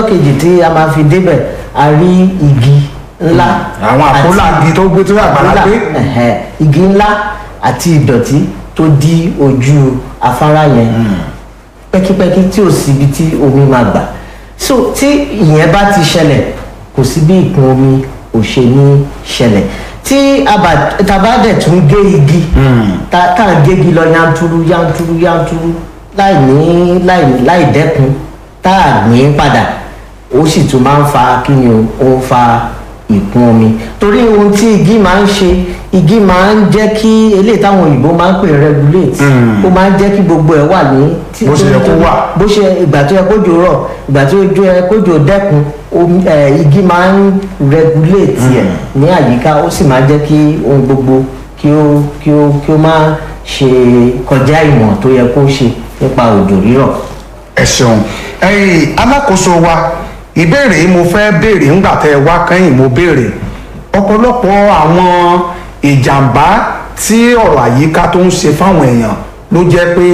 kejì tí a máa fi débẹ̀ a rí igi ńlá àwọn àpólà igi tó gbé tó àgbàlá àpólà, gbé ẹ̀hẹ̀, igi ńlá àti ìdọ̀tí tó dí ojú afárá yẹn pẹ́kípẹ́kí tí ò síbi tí omi máa gbà so tí ìyẹn bá ti ṣẹlẹ̀ kò sí bí ìkún omi ò ṣe ní ṣẹlẹ̀ tí aba- tàbá dẹ̀ tún gé igi tá tá à ń gégi lọ yanturu yanturu yanturu láì ní láì láì dẹ́kun tá à ní padà ó sì tún máa ń fa kí ni o ó ń fa ìkún omi torí ohun tí igi máa ń ṣe igi máa ń jẹ́ kí eléyìí táwọn òyìnbó máa ń pè regulate ó máa ń jẹ́ kí gbogbo ẹ̀ wà ní tí- Bó ṣe yẹ kó wà. bó ṣe ìgbà tó yẹ kójò rọ̀ ìgbà tó yẹ kójò dẹ́kun omi ẹ igi máa ń regulate ẹ ní àyíká ó sì máa jẹ́ kí ohun gbogbo kí ó kí ó kí ó máa ṣe kọjá ìwọ̀n tó yẹ kó ṣe nípa òjò rírọ̀. ẹ ṣeun ẹ̀yin alákòóso wa ìbéèrè yìí mo fẹ́ béèrè ńgbà tẹ́ ẹ wá kẹ́yìn mo béèrè ọ̀pọ̀lọpọ̀ àwọn ìjàmbá tí ọ̀rọ̀ àyíká tó ń ṣe fáwọn èèyàn ló jẹ́ pé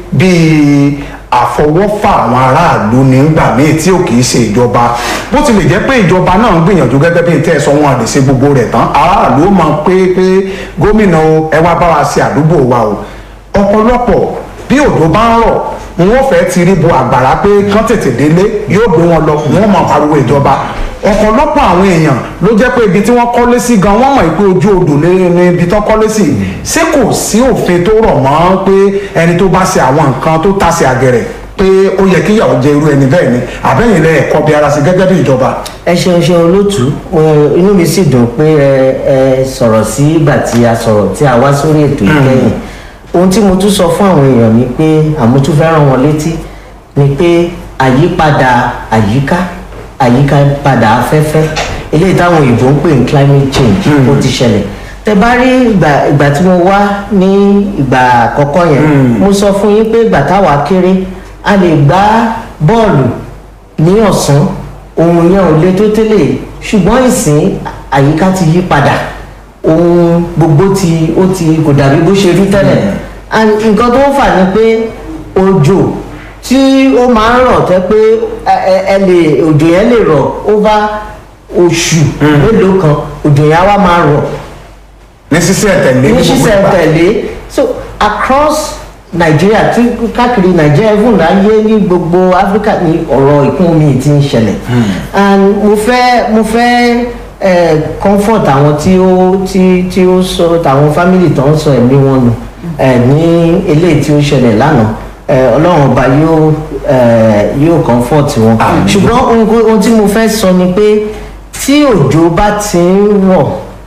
bíi àfọwọ́fà àwọn aráàlú nígbà míì tí ò kì í ṣe ìjọba bó tilẹ̀ jẹ́ pé ìjọba náà ń gbìyànjú gẹ́gẹ́ bí tẹ́ ẹ sọ wọn àdè ṣe gbogbo rẹ̀ tán aráàlú ó máa pé pé gómìnà o ẹ wá bá wa ṣe àdúgbò wa o ọ̀pọ̀lọpọ̀ bí òjò bá ń rọ̀ wọn fẹ́ ti rí bo àgbàrá pé kán tètè délé yóò gbé wọn lọ wọn máa pariwo ìjọba ọ̀pọ̀lọpọ̀ àwọn èèyàn ló jẹ́ pé ibi tí wọ́n kọ́lé sí gan wọ́n mọ̀ pé ojú odò ní ní ibi tó kọ́lé sí ṣé kò sí òfin tó rọ̀ mọ́ pé ẹni tó bá ṣe àwọn nǹkan tó tàsé àgẹ̀rẹ̀ pé ó yẹ kí ìyàwó jẹ irú ẹni bẹ́ẹ̀ ni àbẹ́yìn lẹ ẹ̀kọ́ bí ara sí gẹ́gẹ́ bí ìjọba. ẹ ṣeun ṣeun olóòtú mo- inú mi sì dùn pé ẹ ẹ sọ̀rọ̀ sí ìgbà tí a sọ̀rọ̀ tí a wá sórí ètò ìkẹyìn ohun tí mo tún sọ fún àwọn èèyàn ni pé àmótún fẹ́ rán wọn létí ni pé àyípadà àyíká àyípadà afẹ́fẹ́ eléyìí táwọn òyìnbó ń pè ní climate change ó ti ṣẹlẹ̀ tẹ bá rí ìgbà ìgbà tí mo wá ní ìgbà àkọ́kọ́ yẹn mo sọ fún yín pé ìgbà táwa kéré a lè gbá bọ́ọ̀lù ní ọ̀sán ohun yẹn ò le tó tẹ́lẹ̀ ṣùgbọ́n ìsìn àyíká ti yí padà ohun gbogbo ti ó ti kò dàbí bó ṣe rí tẹ́lẹ̀ and nǹkan tó ń fà ni pé òjò tí ó máa ń rọ̀ tẹ́ pé ẹ- ẹ ẹ lè òjò yẹn lè rọ̀ over oṣù mélòó kan òjò yẹn á wá máa rọ̀ ní sísẹ tẹ̀lé ní gbogbo ṣísẹ̀ ìgbà. tẹ̀lé so across Nigeria tí káàkiri Nigeria even láyé ní gbogbo Africa ní ọ̀rọ̀ ìkún omi ti ń ṣẹlẹ̀ and mo fẹ́ mo fẹ́ eh, comfort àwọn tí ó tí tí ó sọ tàwọn family tó ń sọ ẹ̀mí wọn nù eh, ní eléyìí tí ó ṣẹlẹ̀ lánàá eh, Ọlọ́run ọba yóò eh, yóò comfort wọn Àmín. ṣùgbọ́n ohun ohun tí mo fẹ́ sọ ni pé tí òjò bá ti ń rọ̀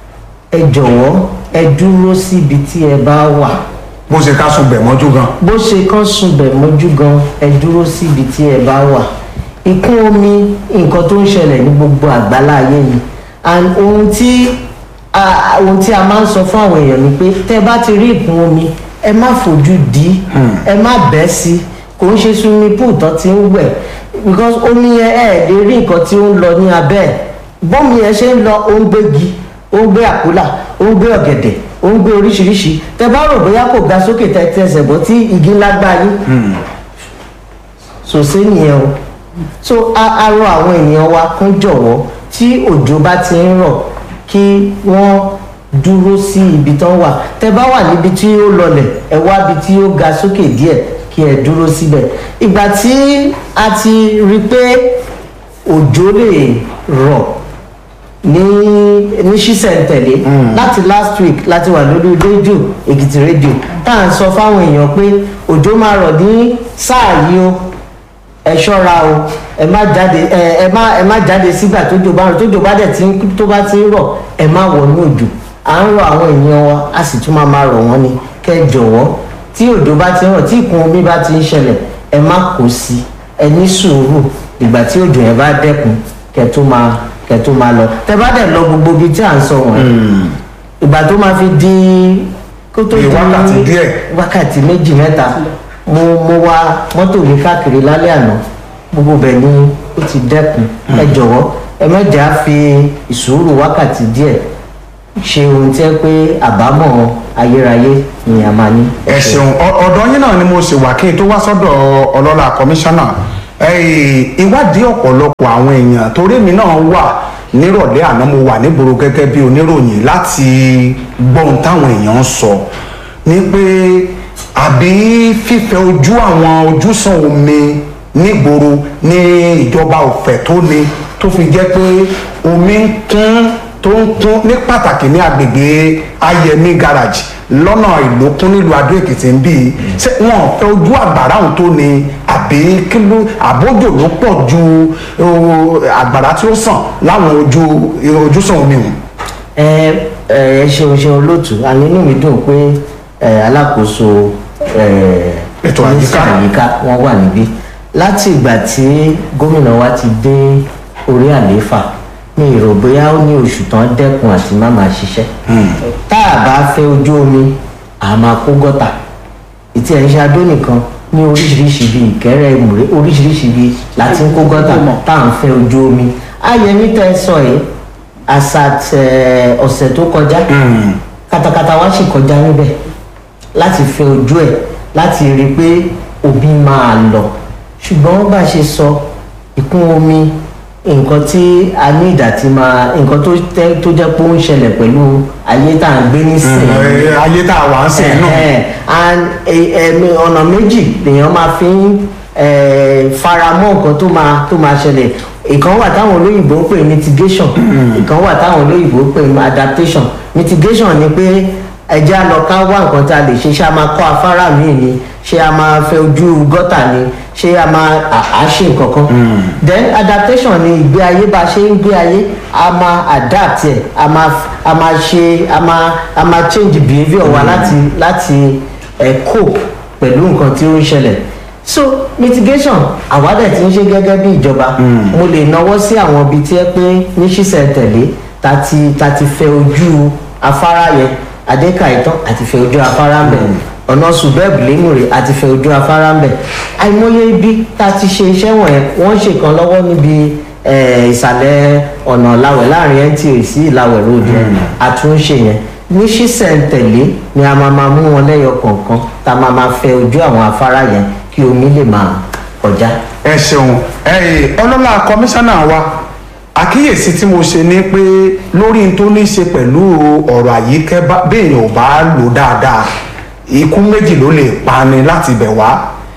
ẹ jọ̀wọ́ ẹ dúró síbi tí ẹ bá wà bó ṣe ká sùn bẹ̀ mọ́jú gan. bó ṣe kán sunbẹ̀ mọ́jú gan ẹ dúró síbi tí ẹ bá wà ìkún omi nǹkan tó ń ṣẹlẹ̀ ní gbogbo àgbálá ayé ni and ohun tí a ohun tí a máa ń sọ fún àwọn èèyàn ni pé tẹ́ bá ti rí ìkún omi ẹ má fojú di ẹ má bẹ́ sí kò ń ṣe swimming pool tó ti ń wẹ̀ because omi yẹn ẹ lè rí nǹkan tí ó ń lọ ní abẹ́ ẹ̀ bọ́mi yẹn ṣe ń lọ ó ń gbégi ó ń gbé àkólà ó ń gbé ọ̀gẹ̀dẹ̀ ó ń gbé oríṣiríṣi tẹ bá rò bóyá kò ga sókè tẹ tẹsẹ̀ bọ́ tí igi ńlá gbá yín sòsé nìyẹn o so a a rọ àwọn ènìyàn wa kún jọ̀wọ́ tí òjò bá ti ń rọ̀ kí wọ́n dúró sí ibi tán wà tẹ bá wà níbi tí ó lọlẹ̀ ẹ wá ibi tí ó ga sókè díẹ̀ kí ẹ dúró síbẹ̀ ìgbà tí a ti rí i pé òjò lè rọ̀ ní ní ṣísẹ̀ntẹ̀lé láti last week láti wà lórí rédíò èkìtì rédíò tá à ń sọ fáwọn èèyàn pé òjò máa rọ̀ ní sáà yìí o ẹ ṣọ́ra o ẹ má jáde ẹ ẹ má ẹ má jáde sígbà tójò bá rọ̀ tójò bá dẹ̀ tí ń tó bá ti ń rọ̀ ẹ má wọnú òjò à ń rọ àwọn èèyàn wa a sì tún máa máa rọ̀ wọ́n ni kẹ́ ẹ jọ̀wọ́ tí òjò bá ti ń rọ̀ tí ìkún omi bá ti ń ṣẹlẹ̀ ẹ má kó sí ẹ ní sùúrù ìgbà tí òjò yẹn bá dẹ́kun kẹ́ tó máa kẹ́ tó máa lọ tẹ́ bá dẹ̀ lọ gbogbo ibi tí à ń sọ wọ̀nyí ìgbà tó máa fi di kó tó Bí di wákàtí díẹ̀. wákàtí méjì mẹ́ta mo mo wa mọ́tò mi káàkiri lálẹ́ àná gbogbo bẹ̀ ni ó ti dẹ́kun ẹ jọ̀wọ́ ẹ mẹ́jẹ̀ á fi ìṣòro wákàtí díẹ̀ ṣe ohun tí ẹ pé àbámọ̀ ayérayé ni a máa ní. ẹ ṣeun Ọ- ọ̀dọ̀ yín náà ni mo sì wà kí n tó wá sọ́dọ̀ ọlọ́lá kọmíṣánná Eh, ìwádìí ọ̀pọ̀lọpọ̀ àwọn èèyàn torí mi náà wà nírọ̀lẹ́ àná mo wà nígboro gẹ́gẹ́ bí oníròyìn láti gbọ́n táwọn èèyàn ń sọ ní pé àbí fífẹ́ ojú àwọn ojúsàn omi nígboro ní ìjọba òfẹ́ tó ni tó fi jẹ́ pé omi ń kún tó ń kún ní pàtàkì ní agbègbè ayẹmí garage lọ́nà ìlókun nílùú adó èkìtì ń bí i ṣé wọn ò fẹ́ ojú àgbàrá òun tó ni àbí kí ló àbójò ló pọ̀ ju o, àgbàrá tí ó sàn láwọn ojú ojúsàn omi hùn. ẹ ẹ ṣeun ṣeun lótú àní inú mi dùn pé ẹ alákòóso ẹ Ètò àyíká. mínísítà àyíká wọn wà níbí láti ìgbà tí gómìnà wa ti dé orí àlééfà mi ì rò bóyá ó ní oṣù tán dẹ́kun àti má máa ṣiṣẹ́ tá a bá fẹ́ ojú omi a máa kó gọ́tà ìtì ẹ̀ ń ṣe adó nìkan ní oríṣiríṣi bíi ìkẹ́rẹ́ ìmùrè oríṣiríṣi bíi láti ń kó gọ́tà tá à ń fẹ́ ojú omi ayẹmí tẹ́ ẹ sọ yìí asat ẹ, ọ̀sẹ̀ tó kọjá katakata wa sì kọjá níbẹ̀ láti fẹ́ ojú ẹ̀ láti rí i pé omi máa lọ ṣùgbọ́n bá a ṣe sọ ìkún omi nǹkan tí a ní ìdá tí máa nǹkan tó tẹ́ tó jẹ́ pé ó ń ṣẹlẹ̀ pẹ̀lú ayé tá à ń gbé nísìnyí Eh, ayé tá a wà ń sìn náà. Ẹ̀hẹ́n. and ẹ- ẹ̀mí ọ̀nà méjì lèèyàn máa fi ń eh, faramọ́ nǹkan tó máa tó máa ṣẹlẹ̀ ìkan wà táwọn olóyìnbó ń pè ní mitigation ìkan wà táwọn olóyìnbó ń pè ní adaptation mitigation ni pé ẹja lọ ká wá nǹkan tá a lè ṣe ṣé a máa kọ́ afárá míì ni ṣé a máa fẹ́ ojú gọ́tà ni ṣé a máa à- à ṣe nǹkan kan then adaptation ni ìgbé ayé bá a ṣe ń gbé ayé a máa adapt ẹ̀ a máa a máa ṣe a máa a máa change behaviour wa láti láti ẹ̀ cope pẹ̀lú nǹkan tí ó ń ṣẹlẹ̀ so mitigation àwádẹ̀ tí ń ṣe gẹ́gẹ́ bí ìjọba mo lè náwó sí àwọn ibi tí ẹ pé ní ṣísẹ̀ tẹ̀lé ta ti ta ti fẹ́ ojú afárá yẹn adéka ìtàn àti fẹ́ ojú afárá ń bẹ̀ ọ̀nà subeb lémùrè àti fẹ́ ojú afárá ń bẹ̀ àìmọye ibi ta ti ṣe iṣẹ́ wọ̀nyẹn wọ́n ṣe kan lọ́wọ́ níbi eh, ìsàlẹ̀ ọ̀nà ìlàwẹ̀ láàrin nta sí ìlàwẹ̀ road yẹn àtúnṣe yẹn ní ṣísẹ̀ntẹ̀lé ni a máa máa mú wọn lẹ́yọ kọ̀ọ̀kan tá a máa máa fẹ́ ojú àwọn afárá yẹn kí omi lè máa kọjá. ẹ ṣeun ẹ ọlọ́lá kọmíṣánná wa àkíyèsí tí mo ṣe ni pé lórí n tó ní í ṣe pẹ̀lú ọ̀rọ̀ àyíkẹ́ bá- béèyàn ò bá lò dáadáa ikú méjì ló lè pani láti bẹ̀ wá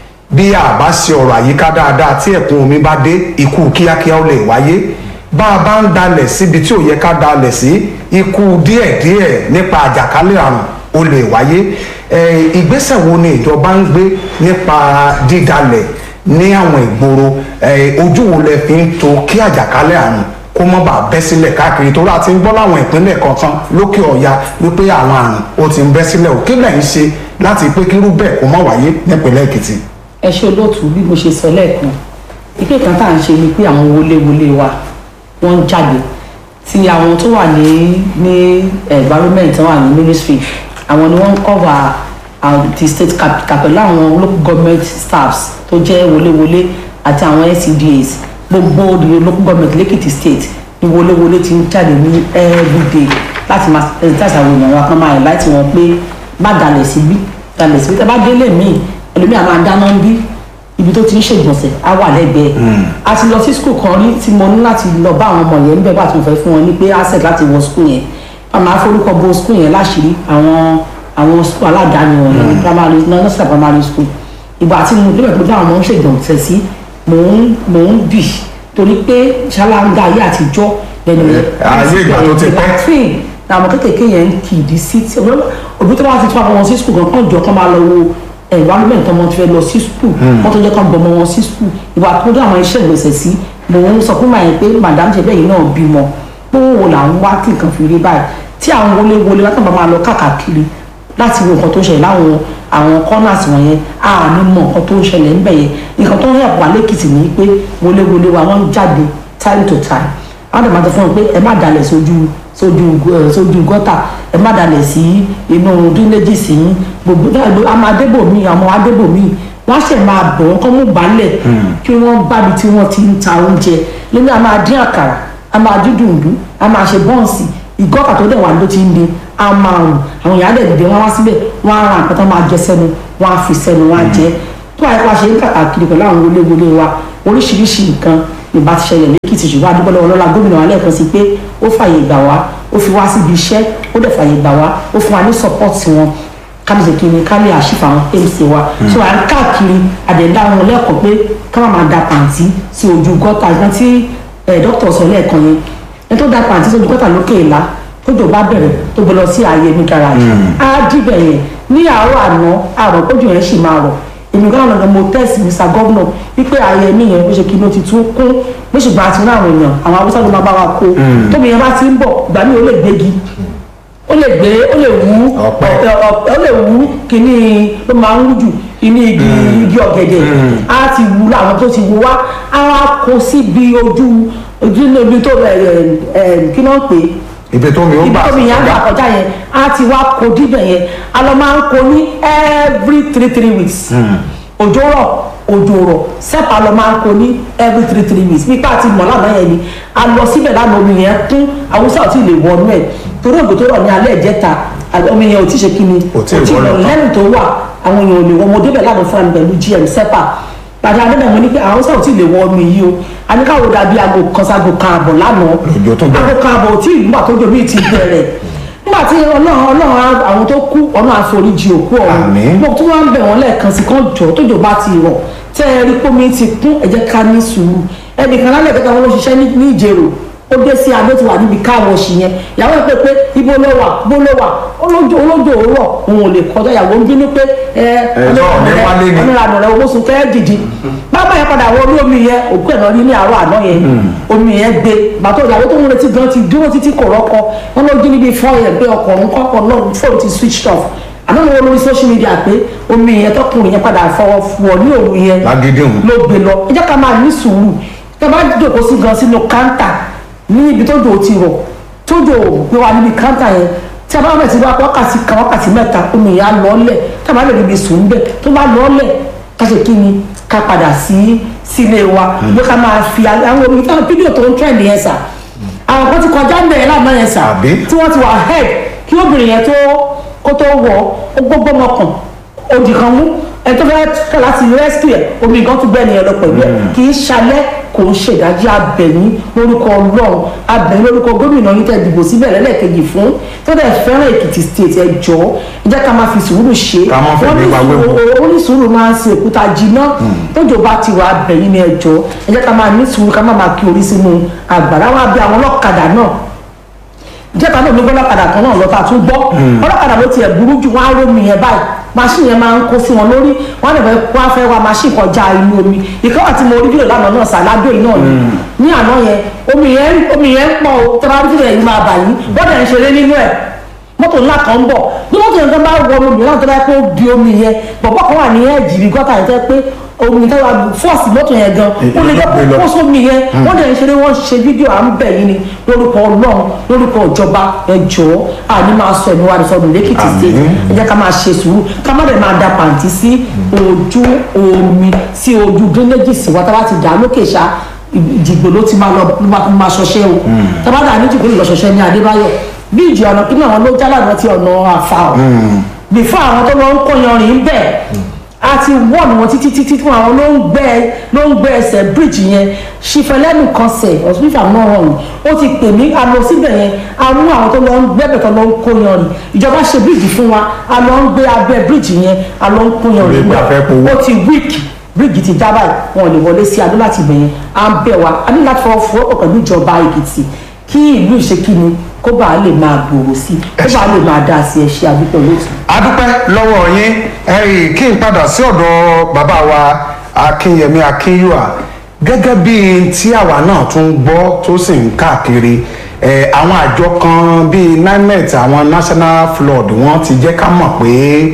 bí a bá ṣe ọ̀rọ̀ àyíká dáadáa tí ẹ̀kún omi bá dé ikú kíákíá ó lè wáyé bá a bá ń dalẹ̀ síbi tí ò yẹ ká dalẹ̀ sí ikú díẹ̀díẹ̀ nípa àjàkálẹ̀ àrùn ó lè wáyé ẹ, ìgbésẹ̀ wo ni ìjọba ń gbé nípa dídalẹ̀ ní àwọn ìgboro ẹ, ojú wo lẹ fi ń to kí àjàkálẹ̀ àrùn kó mọ́ bàa bẹ́ sílẹ̀ káàkiri tó láti ń gbọ́ láwọn ìpínlẹ̀ kọ̀ọ̀kan lókè ọ̀ya wípé àwọn àrùn ó ti ń bẹ́ sílẹ̀ òkè lẹ́yìn ṣe láti pé kírú bẹ́ẹ̀ kó má wáyé nípínlẹ̀ èkìtì. ẹ ṣe olóòtú bí mo ṣe sọ lẹ́ẹ̀kan ìpè kan tá à ń ṣe ni pé àwọn wọléwọlé wa wọ́n ń jáde tí àwọn tó wà ní ní environment tó wà ní ministry àwọn ni wọ́n ń cover uh, the state capital pẹ̀lú àwọn local government staffs tó jẹ́ wọléwọlé àti àwọn NCDAs gbogbo the local government lẹ́kìtì state ni wọléwọlé ti ń jáde ní everyday láti máa sensitize àwọn èèyàn wa kan máa láti wọn pé má dalẹ̀ síbí dalẹ̀ síbí tẹ́ bá délé míì ẹlòmíà máa dáná ń bí ibi tó ti ń ṣègbọ̀nsẹ̀ á wà lẹ́gbẹ̀ẹ́ a ti lọ sí skul kan rí tí mo ní láti lọ bá àwọn ọmọ yẹn níbẹ̀ bá tí mo fẹ́ fún wọn ní pé access láti wọ skul yẹn a máa forúkọ bo skul yẹn láṣìírí àwọn àwọn skul aládàáni wọn ní primary nursery primary school ìgbà tí mo débẹ̀ pé báwọn ọmọ ń ṣègbọ̀nsẹ̀ sí mò ń mò ń bì torí pé ṣáláńgá ayé àtijọ́ lẹ́nu yẹn ayé ìgbà tó ti pẹ́. train làwọn kékèké yẹn ń kì í di sí tí òbí tó bá ti tún àwọn sí skul kan kàn jọ kán máa lọ wo environment ọmọ tí fẹ́ lọ sí skul wọ́n tó jẹ́ kán gbọmọ wọn sí skul ìwà tó dé àwọn iṣẹ́ ìgbésẹ̀ sí mò ń sọ fún màá pé madam ṣe bẹ́ẹ̀ yìí náà bímọ pé wo là ń wá kí nǹkan fi rí báyìí tí àwọn wọlé wọlé látàn bá máa lọ káàkiri láti wo nǹkan tó ń ṣẹlẹ̀ láwọn àwọn corners wọ̀nyẹn a ní mọ nǹkan tó ń ṣẹlẹ̀ ńbẹ̀ yẹn nǹkan tó ń yẹ̀ wá lẹ́kìtì ní pé wọlé wọlé wa wọ́n ń jáde time to time àwọn àdàmà tó fún wọn pé ẹ má dalẹ̀ sójú sójú ẹ, sójú gọ́tà ẹ má dalẹ̀ sí inú dínéjì sí gbogbo náà ló àmọ́ adébòmí àwọn adébòmí wọ́n ṣẹ̀ máa bọ̀ wọ́n kọ́ mú balẹ̀ kí wọ́n gbábi tí wọ́n ti ń ta oúnjẹ lónìí a máa dín àkàrà a máa dín dùndún a máa ṣe bọ́ǹsì ìgọ́kà tó dẹ̀ wà ló ti ń di a máa rùn àwọn èèyàn á dẹ̀ dìde wọ́n wá síbẹ̀ wọ́n á ra nǹkan tó máa jẹ sẹ́nu wọ́n á fi sẹ́nu wọ́n á jẹ tó àyíká ṣe ń kàkàkiri pẹ̀lú àwọn wọléwọlé wa oríṣiríṣi nǹkan ìbá ti ṣẹlẹ̀ lẹ́kìtì ṣùgbọ́n adúgbò lọ́wọ́ lọ́la gómìnà wa lẹ́ẹ̀kan sí pé ó fààyè gbà wá ó fi wá síbi iṣẹ́ ó dẹ̀ fààyè gbà wá ó fún wa ní support wọn kámi ṣe kiri kámi àṣìfà àwọn mc wa so à ń káàkiri àdẹ̀dá wọn lẹ́kọ̀ọ́ pé ká má máa da pàǹtí sí ojú gọ́tà ìgbọ́n tí dókítà sọ lẹ́ẹ̀kan yẹn ẹni tó da pàǹtí sí ojú gọ́tà lókè ìlà tójò bá bẹ̀rẹ̀ tó gbé lọ sí ààyè ní garage á dìbẹ̀ yẹn ní àárọ̀ àná àrò kójú yẹn sì máa rọ̀ èmi gan lọ́dọ̀ mo tẹ́sí mr governor wípé ààyè mi yẹn bó ṣe kí ló ti tún kún bó ṣùgbọ́n àti ní àwọn èèyàn àwọn haúsá ló máa bá wa kó tóbi yẹn bá ti ń bọ̀ ìgbà mi ò lè gbégi ó lè gbé ó lè wú Ọ̀pẹ. ọ̀pẹ ó lè wú kíní ló máa ń wú jù kíní igi igi ọ̀gẹ̀dẹ̀ á ti wú láwọn tó ti wú wá á wá kó síbi ojú ojú níbi tó ẹ ẹ ẹ kí ló ń pè é ibi tó mi ó ibi gbà tó mi yàn gbà kọjá yẹn á ti wá kó díbẹ̀ yẹn a lọ máa ń kó ní every three three weeks òjò rọ̀ òjò rọ̀ sẹ́pà lọ máa ń kó ní every three three weeks nípa àti mọ̀ lánàá yẹn ni a lọ síbẹ̀ lánàá omi yẹn kún haúsá ò tí ì lè wọnú ẹ̀ torí òjò tó rọ̀ ní alẹ́ ìjẹta àti omi yẹn ò tí ì ṣe kí ni Kò tí ì wọlé tán. lẹ́nu tó wà àwọn èèyàn ò lè wọ mo débẹ̀ lánàá fún mi pẹ̀lú gm sẹ́pà pàdé adébẹ̀ mo ní pé haúsá ò tí ì lè wọ omi yìí o a ní káwọ́ dàbí aago kan sago kan àbọ̀ lánàá Òjò tó bẹ̀rẹ̀. aago kan àbọ̀ tí ìgbà tó jòmí ti bẹ̀rẹ̀ nígbà tí ọlọ́run ọlọ́run á- àwọn tó kú ọ̀nà àforíjì òkú ọ̀run Àmín. mo tún wá ń bẹ̀ wọ́n lẹ́ẹ̀kan sí kan jọ tójò bá ti rọ̀ tẹ́ ẹ rí pómi ti kún ẹ jẹ́ ká ní sùúrù ẹnìkan lálẹ́ ìkẹta wọn ló ṣiṣẹ́ ní ní ìjẹrò ó dé sí adó ti wà níbi káwọn ṣì yẹn ìyàwó ẹ pé pé ibo ló wà bó ló wà olójó olójó òwúrọ̀ òun ò lè kọjá ìyàwó ń bínú pé ẹ sọ̀rọ̀ ní wálé ni. ọmọ ìlànà rẹ owó sun kẹ́ dìdí bàbá yẹn padà wọ orí omi yẹn òkú ẹ̀ náà rí ní àárọ̀ àná yẹn omi yẹn gbé bàtọ́ ìyàwó tó ń retí gan ti dúró títí kò rọ́kọ wọn ló jí níbi fọ́ yẹn pé ọkọ̀ òun kọ́kọ́ náà fóònù ti switched off àná ni wọn lórí social media pé omi yẹn tọkùnrin yẹn padà fọwọ́ fún ọ ní òru yẹn Lágídí òun. ló gbé lọ ẹ jẹ́ ká máa ní sùúrù tẹ bá jòkó sí gan sínú káńtà ní ibi tó jò ti rọ̀ tó jò gbé wa níbi káńtà yẹn tí a bá bẹ̀ sí wá wákàtí kan wákàtí mẹ́ta omi yẹn á lọ́ọ́lẹ̀ tá a bá lè ríbi sùn bẹ́ẹ̀ tó bá lọ́ọ́lẹ̀ ká ṣe kí ni ká padà sí sílé wa bí ká máa fi àwọn omi táwọn fídíò tó ń trend yẹn sà àwọn kan ti kọjá ń bẹ̀rẹ̀ lánàá yẹn sà Àbí? tí wọ́n ti wà head kí obìnrin yẹn tó kó tó wọ̀ ó gbogbo ọmọkàn òdì kan mú ẹ tó fẹ́ kẹ́ láti rescue ẹ̀ omi gan tún bẹ́ẹ̀ ni ẹ lọ pẹ̀lú ẹ̀ kì í ṣalẹ̀ kò ń ṣèdájí abẹ̀yìn lórúkọ ọlọ́run abẹ̀yìn lórúkọ gómìnà yín tẹ́ dìbò síbẹ̀ lẹ́lẹ́kejì fún tó dẹ̀ fẹ́ràn èkìtì state ẹ jọ ẹ jẹ́ ká máa fi sùúrù ṣe Ká má fẹ́ Wọ́n ní ní wa wéwu. sùúrù- ó ní sùúrù máa ń ṣe òkúta jiná tójò bá ti wà abẹ̀yìn ni ẹ jọ ẹ jẹ́ ká máa ní sùúrù ká má máa kí orí sínú àgbàrá wa bí àwọn ọlọ́kadà náà jẹ́ta náà ló gbọ́ ọlọ́kadà kan náà lọ́ta tún gbọ́ ọlọ́kadà ló tiẹ̀ burú jù wọ́n á rómi yẹn báyìí machine yẹn máa ń kó sí wọn lórí wọ́n á lè fẹ́ wọ́n á fẹ́ wa machine kọjá inú omi ìkọ́ àti mo rí fídíò lánàá náà sàládò yìí náà ni ní àná yẹn omi yẹn omi yẹn pọ̀ o tẹ́lá rí fídíò yẹn máa bà yín bọ́dẹ̀ ń ṣeré nínú ẹ̀ mọ́tò ńlá kan ń bọ̀ bí mọ́tò yẹn kan bá wọ omi náà tó bá yẹ kó di omi yẹn bọ̀bọ̀ kan wà ní ẹ̀jì bí gọ́tà yẹn tẹ́ pé omi tẹ́ wà fọ́ọ̀sì mọ́tò yẹn gan ó lè Ìlọ́pẹ̀ lọ. jẹ́ kó sómi yẹn wọ́n dẹ̀ ń ṣeré wọ́n ṣe fídíò à ń bẹ̀ yín ni lórúkọ ọlọ́run lórúkọ ìjọba ẹjọ́ àní máa sọ ẹ̀mí wa ní sọdún lẹ́kìtì Àmín. state ẹ jẹ́ ká máa ṣe sùúrù ká má dẹ̀ máa da pàǹtí sí ojú omi sí ojú drainage sí wa tá bá ti dà á lókè ṣá ìdìgbò ló ti máa lọ ló máa máa ṣọṣẹ́ o tá bá dà ní ìdìgbò lọ ṣọṣẹ́ ní adébáyọ̀ bí ìjì ọ̀nà kí náà wọn ló jálà náà ti ọ̀nà àfà ọ̀ bìfọ́ àwọn tó lọ ń kó yanrìn bẹ́ẹ̀ a ti wọ́ọ̀nù wọn títí títí fún àwọn ló ń gbẹ ló ń gbẹ ẹsẹ̀ bíríìjì yẹn ṣìfẹ́lẹ́nu kan sẹ̀ ọ̀sùnfà náà rọrùn ó ti pè mí a lọ síbẹ̀ yẹn a mú àwọn tó lọ ń gbẹ́bẹ̀ tó lọ ń kó yanrìn ìjọba ṣe bíríìjì fún wa a lọ ń gbé abẹ́ bíríìjì yẹn a lọ ń kó yanrìn Ìgbà fẹ́ powó. ó ti wíìkì bíríìjì ti já báyìí wọn ò lè wọlé sí adó láti ibẹ̀ yẹn à ń bẹ̀ wá a ní láti fọwọ́ fọwọ́ pẹ̀lú ìjọba èkìtì kí ìlú ìṣekíni kó bàa lè máa gbòòrò sí kó bàa lè máa dá sí ẹṣẹ àdúgbò lóòtú. adúpẹ́ lọ́wọ́ yín ẹ̀yìn kí n padà sí ọ̀dọ̀ bàbá wa akínyẹmí akínyùà gẹ́gẹ́ bí tí àwa náà tún gbọ́ tó sì ń káàkiri ẹ̀, àwọn àjọ kan bíi nimet àwọn national flood wọ́n ti jẹ́ ká mọ̀ pé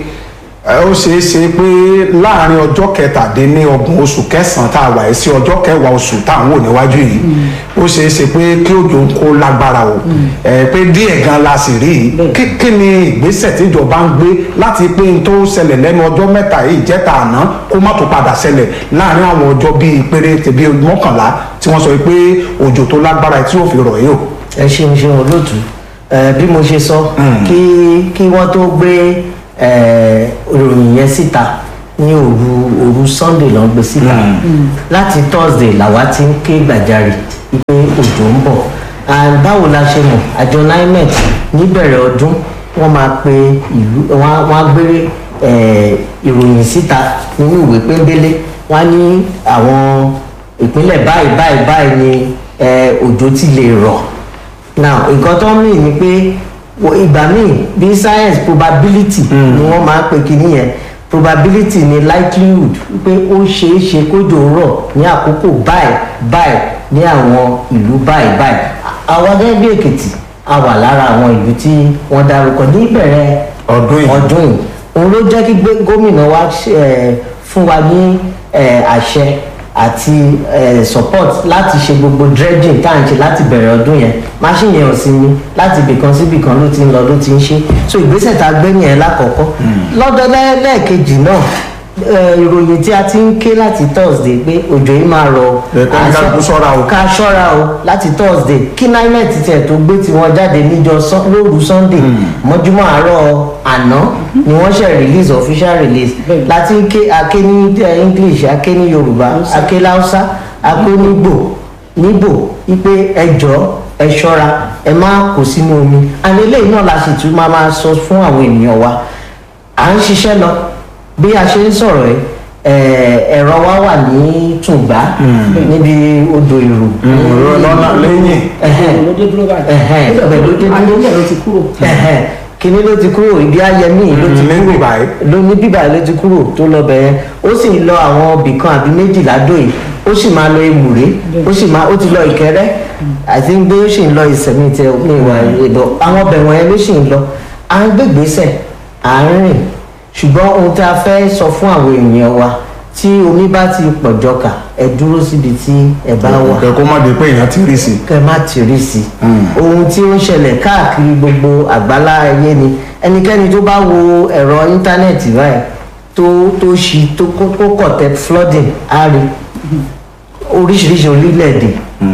ẹ, ó ṣeé ṣe pé láàrin ọjọ́ kẹtàdínlọ́gbọ̀n oṣù kẹsàn-án tá a wà yìí sí ọjọ́ kẹwàá oṣù tá à ń wò níwájú yìí ó ṣeé ṣe pé kí òjò ń kó lágbára o ẹ, pé díẹ̀ gan la sì rí i Bẹ́ẹ̀. kí kí ni ìgbésẹ̀ tíjọba ń gbé láti pé n tó ṣẹlẹ̀ lẹ́nu ọjọ́ mẹ́ta yìí jẹ́ta àná kó má tó padà ṣẹlẹ̀ láàrin àwọn ọjọ́ bíi péré tẹ̀bí mọ́kànlá tí wọ́n sọ pé òjò tó lágbára tí yóò fi rọ̀ yìí o. ẹ ṣeun ṣeun olóòtú ẹ bí mo ṣe sọ kí kí wọ́n tó gbé ẹ ìròyìn yẹn síta ní òru òru sunday ló ń gbé síta láti thursday làwa ti ń ké gbàjarè pé òjò ń bọ̀ and báwo la ṣe mọ̀ àjọ nimet níbẹ̀rẹ̀ ọdún wọ́n máa pe ìlú wọ́n á gbé eh, ìròyìn síta nínú ìwé pélébélé wọ́n á ní àwọn ìpínlẹ̀ báyìí báyìí báyìí ni eh, òjò ti lè rọ̀ now nǹkan tó ń mì ní pé wo- ìgbà míì bí science probability ni wọ́n máa ń pe kinní yẹn probability ni likelihood pé ó ṣeé ṣe kójò rọ̀ ní àkókò báyìí báyìí ní àwọn ìlú báyìí báyìí àwa gẹ́gẹ́ bí èkìtì a wà lára àwọn ìlú tí wọ́n dárúkọ ní ìbẹ̀rẹ̀ ọdún yìí ọdún yìí òun ló jẹ́ kí gbé- gómìnà wa eh, fún wa ní eh, àṣẹ àti eh, support láti ṣe gbogbo dredging tá à ń ṣe láti bẹ̀rẹ̀ ọdún yẹn machine yẹn ò sí ní láti ibìkan sí ibìkan ló ti ń lọ ló ti ń ṣe so ìgbésẹ̀ tá a gbé yẹn lákọ̀ọ́kọ́ lọ́dọ̀ lẹ́- lẹ́ẹ̀kejì náà eh, ìròyìn tí a ti ń ké láti thursday pé òjò yìí máa rọ Ẹ kọ́ ní ká kú ṣọ́ra o. ká ṣọ́ra o láti thursday kí nimet tiẹ̀ tó gbé tiwọn jáde níjọ Sun- lóru sunday mọ́júmọ́ àárọ̀ àná ni wọ́n ṣe release official release Bẹ́ẹ̀ni. láti ké aké ní eh, english aké ní yorùbá aké láwùsá aké nígbò nígbò wípé ẹ jọ ẹ ṣọ́ra ẹ má kó sínú omi and eléyìí náà la sì tún máa máa sọ fún àwọn ènìyàn wa à ń ṣiṣẹ́ lọ bí a ṣe ń sọ̀rọ̀ ẹ eh, ẹ̀rọ wa wà ní tùǹgbá níbi odò ìrù ọ̀rọ̀ lọ́nà lẹ́yìn Ẹhẹ́n. ló dé dúró báyìí Ẹhẹ́n, ibẹ̀ ló dé dúró. ayé ló ti kúrò Ẹhẹ́n. kíní ló ti kúrò ibi ayẹmí ló ti ní kúrò bíbáyìí. ló ní bíbá ló ti kúrò tó lọ bẹ̀rẹ̀ ó sì ń lọ àwọn ibìkan àbí méjìlá dòyè ó sì máa lọ emùrè ó sì máa ó ti lọ ìkẹrẹ àti pé ó sì ń lọ ìsẹ̀mí tẹ ní ìwà ìbọ àwọn ọbẹ̀ wọ̀nyẹn ló sì ń lọ à ń gbégbèsè à ń rìn ṣùgbọ́n ohun tí a fẹ́ sọ fún àwọn èèyàn wa tí omi bá ti pọ̀ jọkà ẹ dúró síbi tí ẹ bá wà kẹ kó má di pé èèyàn ti rí sí i. kẹ má ti rí sí i ohun tí ó ń ṣẹlẹ̀ káàkiri gbogbo àgbálá ayé ni ẹnikẹ́ni tó bá wo ẹ̀rọ íńtánẹ́ẹ̀tì báyìí tó tó ṣi tó kó kó kọ̀tẹ́ flooding á rí oríṣiríṣi orílẹ̀-èdè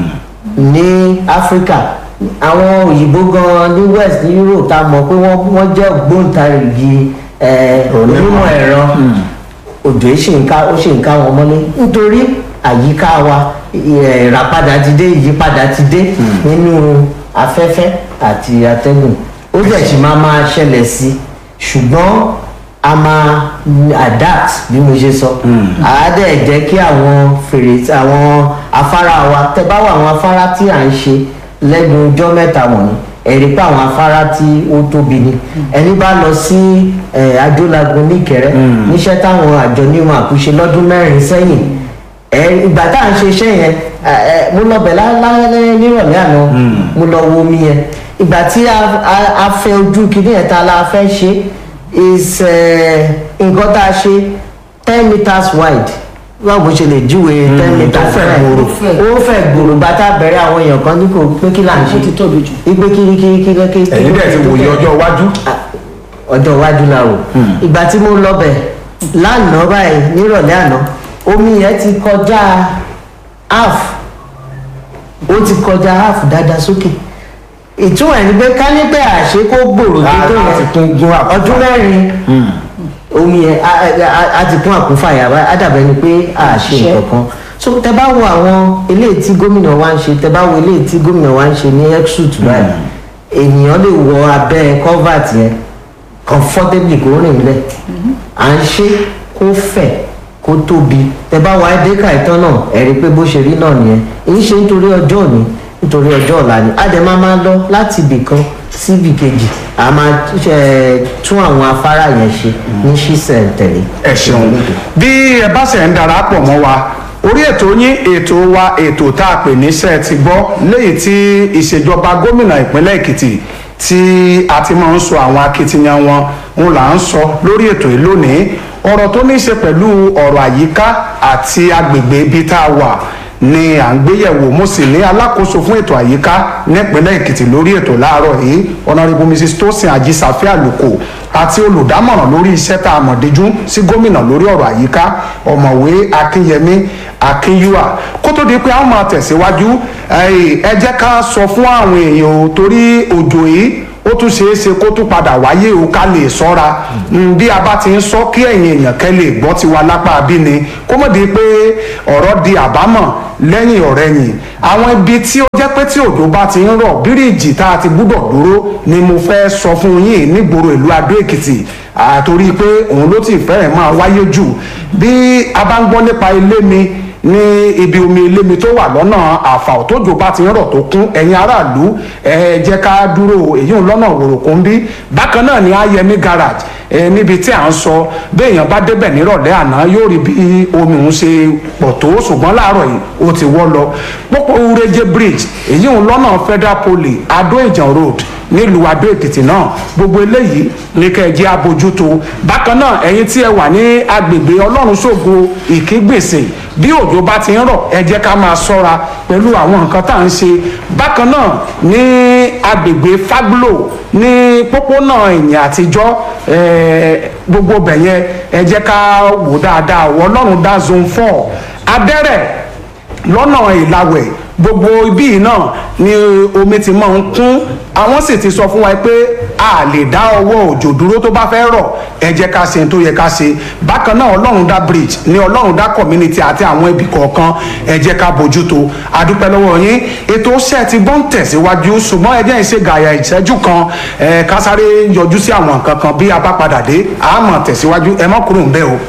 ní áfíríkà àwọn òyìnbó gan ní west ní europe tá a mọ̀ pé wọ́n wọ́n jẹ́ ògbóǹtarìgì eh, Onímọ̀. onímọ̀ ẹ̀rọ òjò yìí ṣì ń ká ó ṣì ń ká wọn mọ́lé nítorí àyíká wa ì- ìràpadà ti dé ìyípadà ti dé nínú afẹ́fẹ́ àti atẹ́gùn ó dẹ̀ sì máa máa ṣẹlẹ̀ sí i ṣùgbọ́n a máa adapt bí mo ṣe sọ àá dẹ̀ jẹ́ kí àwọn fèrèsé àwọn afárá wa tẹ bá wà àwọn afárá tí à ń ṣe lẹ́nu ọjọ́ mẹ́ta wọ̀nyí ẹ̀rí pé àwọn afárá tí ó tóbi ni ẹni bá lọ sí eh, adúlágun níkẹrẹ níṣẹ́ táwọn àjọ níwọ̀n àkúṣe lọ́dún mẹ́rin sẹ́yìn ẹ ìgbà tá à ń ṣe iṣẹ́ yẹn ẹ, ẹ, mo lọ bẹ̀ lálẹ́ nírọ̀lẹ́ àná mo lọ wo omi yẹn ìgbà tí a a- a fẹ́ ojú kìíní yẹn tá a la fẹ́ ṣe is eh, nǹkan tá a ṣe ten meters wide báwo bó ṣe lè júwe ten meters fẹ̀ wide gbòòrò. ó fẹ̀ gbòòrò gbà tá a bẹ̀rẹ̀ àwọn èèyàn kan ní kò pé kí là ń ó ti ṣe tóbi jù ìgbé kiri kiri kiri kiri ẹ̀yin dẹ̀ ti wòye ọjọ́ iwájú. ọjọ́ iwájú la o ìgbà tí mo lọ bẹ̀ lánàá báyìí nírọ̀lẹ́ àná omi yẹn ti kọjá half ó ti kọjá half dáadáa sókè ìtumọ̀ ẹ̀ ni pé ká ní pé àṣé kó gbòòrò tó tó láti yẹn tún gún àkùnfà. ọdún mẹ́rin omi yẹn a- a- a ti kún àkúnfàyà báyìí á dàbẹ̀ ni pé a ṣe Ṣe. nǹkan kan so tẹ bá wo àwọn eléyìí tí gómìnà wa ń ṣe tẹ bá wo eléyìí tí gómìnà wa ń ṣe ní exut báyìí ènìyàn lè wọ abẹ́ covert yẹn comfortably kó rìn lẹ̀ à ń ṣe kó fẹ̀ kó tóbi tẹ bá wo adéka ìtàn náà ẹ rí i pé bó ṣe rí náà nìyẹn èyí ṣe nítorí ọjọ́ òní nítorí ọjọ́ ọ̀la ni a dẹ̀ máa máa lọ láti ibì kan sí ibì kejì a máa eh, tún àwọn afárá yẹn ṣe ní ṣísẹ̀ tẹ̀lé. ẹ ṣeun bí ẹ bá ṣe ń darapọ̀ mọ́ wa orí ètò yín ètò wa ètò tá a pè ní ṣe ti gbọ́ léyìí tí ìṣèjọba gómìnà ìpínlẹ̀ èkìtì tí a ti máa ń sọ àwọn akitiyan wọn ń là ń sọ lórí ètò yìí lónìí ọ̀rọ̀ tó ní í ṣe pẹ̀lú ọ̀rọ̀ àyíká àti agbègbè ibi tá a wà ni à ń gbéyẹ̀wò mo sì ní alákòóso fún ètò àyíká nípínlẹ̀ èkìtì lórí ètò láàárọ̀ yìí honourable mrs tosin ajisafe aluko àti olùdámọ̀ràn lórí iṣẹ́ tá a mọ̀ díjú sí gómìnà lórí ọ̀rọ̀ àyíká ọ̀mọ̀wé akínyẹmí akínyúà kó tó di pé àwọn máa tẹ̀síwájú ẹ ẹ jẹ́ ká sọ fún àwọn èèyàn o torí òjò yìí ó ó tún ṣeé ṣe kó tún padà wáyé o ká lè sọ́ra Mm, bí a bá ti ń sọ kí ẹ̀yin èèyàn kẹ́ lè gbọ́ tiwa lápá bí ni kó mọ̀ di pé ọ̀rọ̀ di àbámọ̀ lẹ́yìn ọ̀rẹ́yìn àwọn ibi tí ó jẹ́ pé tí òjò bá ti ń rọ̀ bíríìjì tá a ti gbúdọ̀ dúró ni mo fẹ́ sọ fún yín nígboro ìlú Adó Èkìtì àtorí pé òun ló ti fẹ́rẹ̀ máa wáyé jù bí a bá ń gbọ́ nípa ilé mi ní ibi omi ilé mi tó wà lọ́nà àfàò tójò bá ti ń rọ̀ tó kún ẹ̀yin aráàlú ẹ jẹ́ ká dúró èyí ń lọ́nà òròkó ń bí bákan náà ni Ayẹmí garage ẹ níbi tí à ń sọ béèyàn bá débẹ̀ nírọ̀lẹ́ àná yóò rí bí omi òun ṣe pọ̀ tó ṣùgbọ́n láàárọ̀ yìí ó ti wọ́ lọ pópó ureje bridge èyí ń lọ́nà federal poly Adó Ìjàn road nílùú Adó Èkìtì náà gbogbo eléyìí ní kẹ́ ẹ jẹ́ abojútó bákan náà ẹ̀yin tí ẹ wà ní agbègbè Ọlọ́run ṣògo ìkígbèsè bí òjò bá ti ń rọ̀ ẹ jẹ́ ká máa ṣọ́ra pẹ̀lú àwọn nǹkan tá à ń ṣe bákan náà ní agbègbè Faglo ní pópónà ìyìn àtijọ́ gbogbo bẹ̀yẹn ẹ jẹ́ ká wò dáadáa Ọlọ́run dá zone four abẹ́rẹ́ lọ́nà ìlàwẹ̀ gbogbo ibí yìí náà ni omi ti máa ń kún àwọn sì ti sọ fún wa pé a lè dá ọwọ́ òjò dúró tó bá fẹ́ rọ̀ ẹ jẹ́ ká ṣe tó yẹ ká ṣe bákan náà ọlọ́run dá bridge ní ọlọ́run dá community àti àwọn ibì kọ̀ọ̀kan ẹ jẹ́ ká bójútó adúpẹ́ lọ́wọ́ yín ètò iṣẹ́ ti gbọ́n tẹ̀síwájú ṣùgbọ́n ẹ jẹ́ ìṣe gàyà ìṣẹ́jú kan ẹ ká sáré yọjú sí àwọn nǹkan kan bí a bá padà dé àmọ́ tẹ̀síwájú ẹ má kúrò ń bẹ̀ o.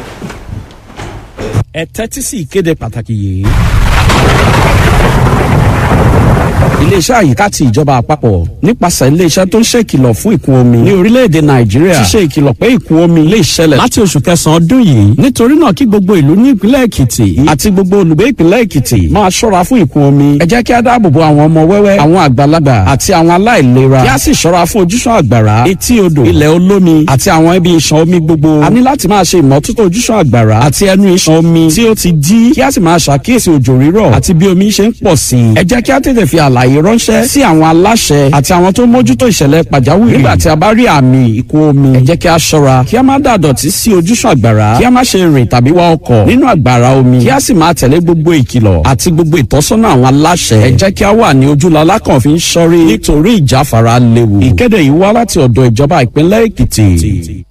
ẹ tẹ́tí sí ìkéde pàtàkì yìí iléeṣẹ́ àyíká ti ìjọba àpapọ̀ nípasẹ̀ iléeṣẹ́ tó ń ṣe ìkìlọ̀ fún ìkún omi ní orílẹ̀-èdè nàìjíríà ti ṣe ìkìlọ̀ pé ìkún omi lè ṣẹlẹ̀ láti oṣù kẹsàn-án ọdún yìí nítorí náà kí gbogbo ìlú ní ìpínlẹ̀ èkìtì àti gbogbo olùgbé ìpínlẹ̀ èkìtì máa ṣọ́ra fún ìkún omi ẹ jẹ́ kí á dáàbò bo àwọn ọmọ wẹ́wẹ́ àwọn àgbàlagbà àti àwọn aláìlera kí á sì ṣọ́ra fún ojúṣàn àgbàrá etí odò ilẹ̀ olómi àti àwọn ibi ìṣàn omi gbogbo a ní láti máa ṣe ìmọ́tótó ojúṣàn àgbàrá àti ẹnu ìṣàn omi tí ó ti dí kí á sì máa ṣàkíyèsí òjò rírọ̀ àti bí omi ṣe ń pọ̀ sí i ẹ jẹ́ kí á tètè fi àlàyé ránṣẹ́ sí àwọn aláṣẹ àti àwọn tó mójútó ìṣẹ̀lẹ̀ pàjáwìrì nígbà tí a bá rí àmì ìkún omi ẹ jẹ́ kí a ṣọ́ra kí a má dàdọ̀tí sí ojúṣàn àgbàrá kí a má ṣe rìn tàbí wa ọkọ̀ nínú àgbàrá omi kí a sì máa tẹ̀lé gbogbo ìkìlọ̀ àti gbogbo ìtọ́sọ́nà àwọn aláṣẹ ẹ jẹ́ kí a wà ní ojúlọ́lá kan fi ń ṣọ́rí nítorí ìjáfara léwu ìkéde yìí wá láti ọ̀dọ̀ ìjọba ìpínlẹ̀ Èkìtì.